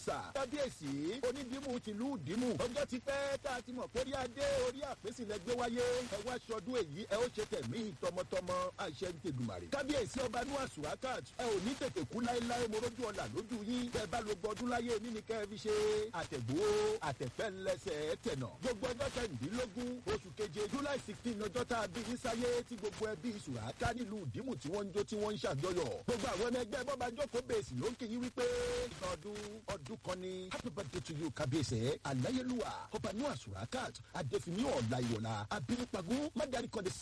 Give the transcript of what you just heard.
sà. kábíyèsí onídìímù tìlú dìímù. ọjọ́ ti pẹ́ tá a ti mọ̀ kórí adé orí àpèsè lẹ gbé wáyé. ẹ wá sọdún èyí ẹ ó ṣe tẹ̀mí tọmọtọmọ àṣẹ ń tẹ̀dùmàrè. kábíyèsí ọba nua surakat ẹ ò ní tètè kú láéláé morójú ọ̀la lójú yín. bẹ́ẹ̀ bá lo gbọdún láyé mi ni kẹ́ ẹ fi ṣe. àtẹ̀gbó àtẹ̀fẹ́ ńlẹsẹ̀ tẹ̀nà. gbogbo ọjọ́ kẹrìndínlógún oṣù keje july sixteen ọjọ́ tá a bí yín sáyé tí gbogbo ẹbí suraka nílùú dìímù tí wọ́n ń jó tí wọ́n ń ṣàjọyọ̀. gbogbo àwọn ọmọ ẹgbẹ́ bọ́ba jókòó bèèsì ló ń kí yín wípé ọdún ọdún kan ni happy birthday to you kábíyèsí aláyélúwà ọba nua surakat adéfínì ọ̀la ìwọ̀la abínúpagún mádàrí kan